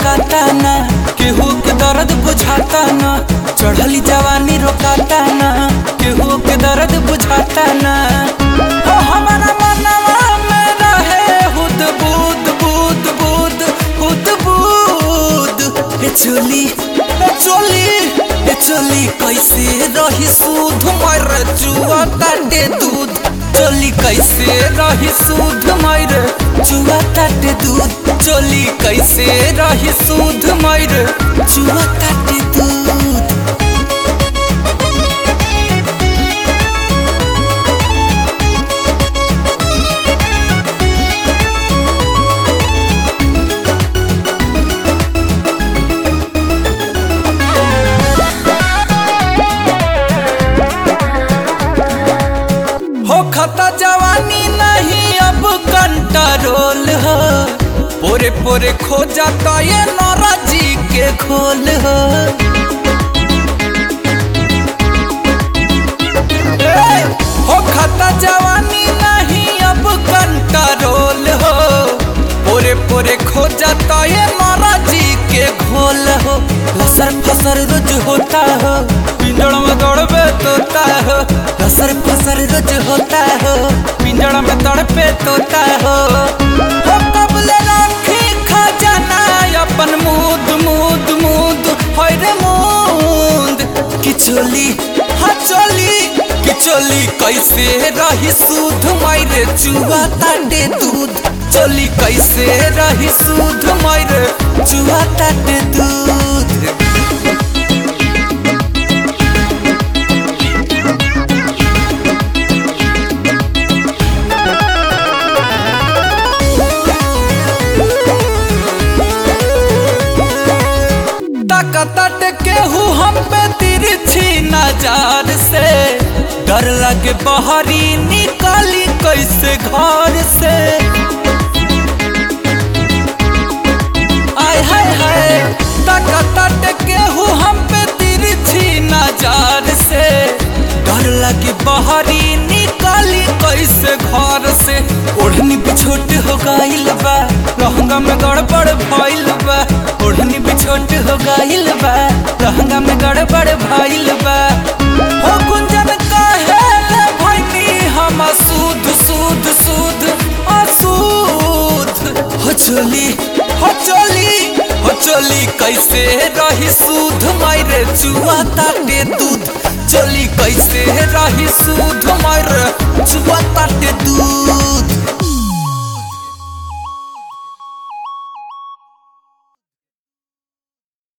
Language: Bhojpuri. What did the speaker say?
रोकाता ना केहू के दर्द बुझाता ना चढ़ली जवानी रोकाता ना केहू के दर्द बुझाता ना हो हमारा मनवा में रहे हुद बुद बुद बुद हुद बुद ए चोली ए चोली ए चोली कैसे रही सूध मर जुआ काटे दूध चोली कैसे रही सूध मर जुआ काटे दूध चोली कैसे रही सूध मर जुआ काटे दूध हो खता जवानी नहीं अब कंट्रोल हो पोरे पोरे खो जाता ये नौरा जी के खोल हो ए, हो खता जवानी नहीं अब कंट्रोल हो पोरे पोरे खो जाता ये नौरा जी के खोल हो लसर फसर रोज होता हो पिंजड़ में दौड़बे तोता हो लसर फसर रोज होता हो पिंजड़ में दौड़बे तोता हो हो कबले राखी खजाना अपन मूद मूद मूद होय रे मूद किचोली हाँ चोली किचोली कैसे रही सूध मायरे चुआ ताटे दूध चोली कैसे रही सूध मायरे चुआ ताटे दूध ताकत केहू हम पे तिरछी नजर से डर लगे बहरी निकाली कैसे घर से आय हाय हाय ताकत केहू हम पे तिरछी नजर से डर लगे बहरी निकाली कैसे घर से ओढ़नी बिछोट हो गइल बा लहंगा में गड़बड़ भइल बा ओढ़नी बिछोट हो गइल बा लहंगा में गड़बड़ भइल बा हो गुंजन काहे ले भइनी हम सूद सूद सूद असूद हो चोली हो चोली हो चोली कैसे रही सूद मायरे चुआ ताटे दूध चोली कैसे रही सूद मायरे